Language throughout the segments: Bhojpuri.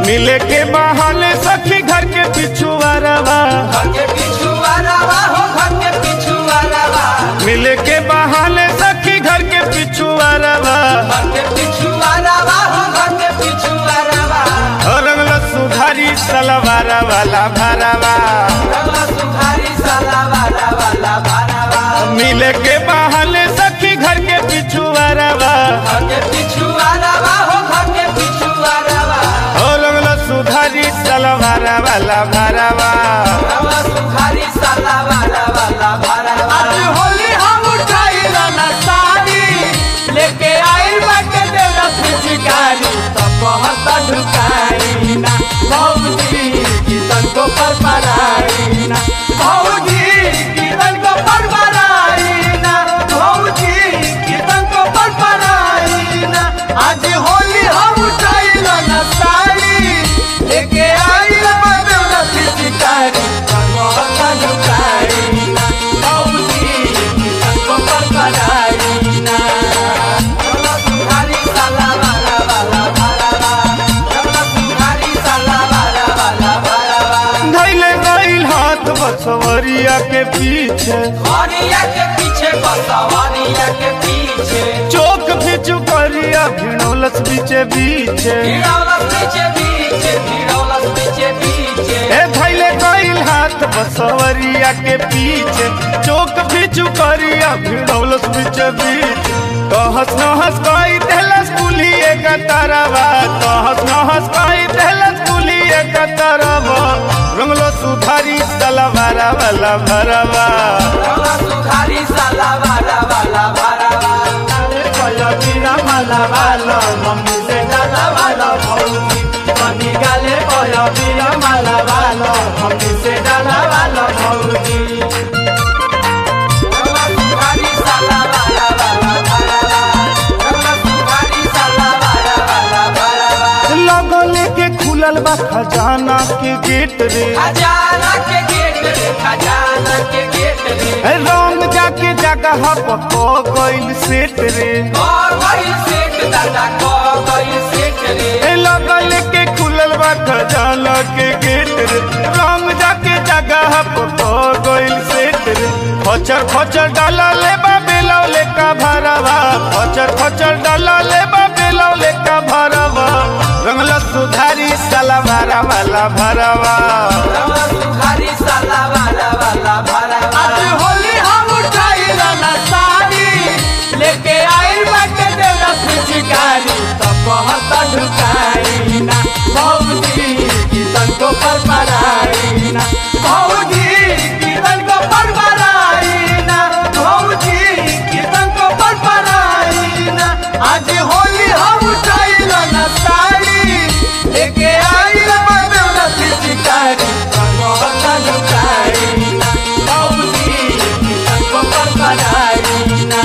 मिले के बहाने सखी घर के पिछुआरवा घर के पिछुआरवा हो घर के पिछुआरवा मिले के बहाने सखी घर के पिछुआरवा घर के पिछुआरवा हो घर के पिछुआरवा रंगल सुधारी सलवारा वाला भरवा रंगला सुधारी सलावारा वाला भारवा मिले के बहाने सखी घर के पिछुआरवा घर के पिछुआरवा हो घर के पिछुआरवा रंगल सुधारी सलवारा वाला भरवा रंगला सुधारी सलावारा वाला भारवा आज होली हम उठाइला ना साड़ी लेके आइल बाटे देवरा पिचकारी तो बहुत ढुकाई ना भौजी कितन को पर पराई ना भौजी कितन को पर पराई ना भौजी कितन को पर पराई ना आज होली हम उठाइला ना साड़ी लेके आइल बाटे देवरा पिचकारी तो बहुत ढुकाई ना भौजी कितन को पर पराई ना रंगला सुधारी सलावारा वाला भारवा रंगला सुधारी सलावारा वाला भारवा धैले गईल हाथ बसवरिया के पीछे वानिया के पीछे बसवानिया के पीछे चौक फिचु करिया भिड़ोलस बीचे बीचे भिड़ौलस पीछे पीछे भिड़ौलस पीछे पीछे ए धैले गईल हाथ बसवरिया के पीछे चौक फिचु करिया भिड़ोलस बीचे बीचे कहस नहस कई देलस कुलिए का तरवा कहस नहस कई देलस कुलिए का तरवा रंगलो सुधारी सलवारा वाला भरवा रंगला सुधारी सलावारा वाला भारवा बीरा माला वाला मम्मी से डाला वाला भौजी मनी गाले कोया बीरा माला वाला मम्मी से डाला वाला भौजी रंगला सुधारी सलावारा वाला भारवा रंगला सुधारी सलावारा वाला भारवा लगो लेके खुलल बा खजाना के गेट रे खजाना के गेट रे खजाना के गेट रे ए, रंग जाके जगह पको गइल सेट रे गई सेठ दादा गई सेठ रे ए लगो लेके खुलल बा खजाना के गेट रे रंग जाके जगह पको गइल सेट रे खचर खचर डाला ले बा बेलौले का भरवा खचर खचर डाला ले बा बेलौले का भरवा रंगला सुधारी सलवारा वाला भरवा रंगला सुधारी सलावारा वाला भारवा आज होली हम उठाइला ना साड़ी लेके आइल बाटे देवरा पिचकारी तो बहुत ढुकाई ना भौजी कितन को पर पराई ना भौजी कितन को पर पराई ना भौजी कितन को पर पराई ना आज होली हम उठाइला ना साड़ी लेके आइल बाटे देवरा पिचकारी तो बहुत ढुकाई ना भौजी कितन को पर पराई ना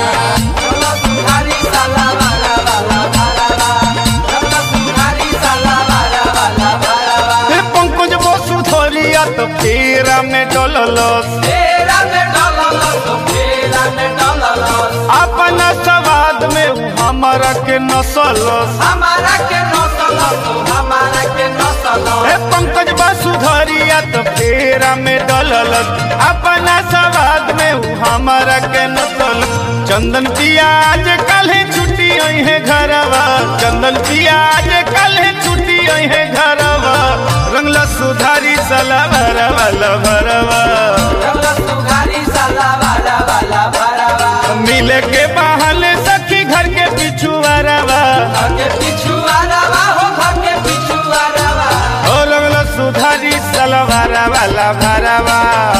रंगला सुधारी सलावारा वाला भारवा रंगला सुधारी सलावारा वाला भारवा ए पंकज बसु धरिया तो फेरा में डललस फेरा में डललस तो फेरा में डललस अपना सवाद में उ हमारा के नसलस हमारा के नसलस तो हमारा के नसलस ए पंकज बसु धरिया तो फेरा में डललस अपना सवाद में उ हमारा के नसलस चंदन पियाज कल छुट्टी आई है घरवा चंदन पियाज कल छुट्टी आई है घरवा रंगला सुधारी सलवार वाला भरवा रंगला सुधारी सलावारा वाला भारवा मिले के बहाने सखी घर के पिछुआरवा घर के पिछुआरवा हो घर के पिछुआरवा ओ लगलो सुधारी सलवारा वाला भरवा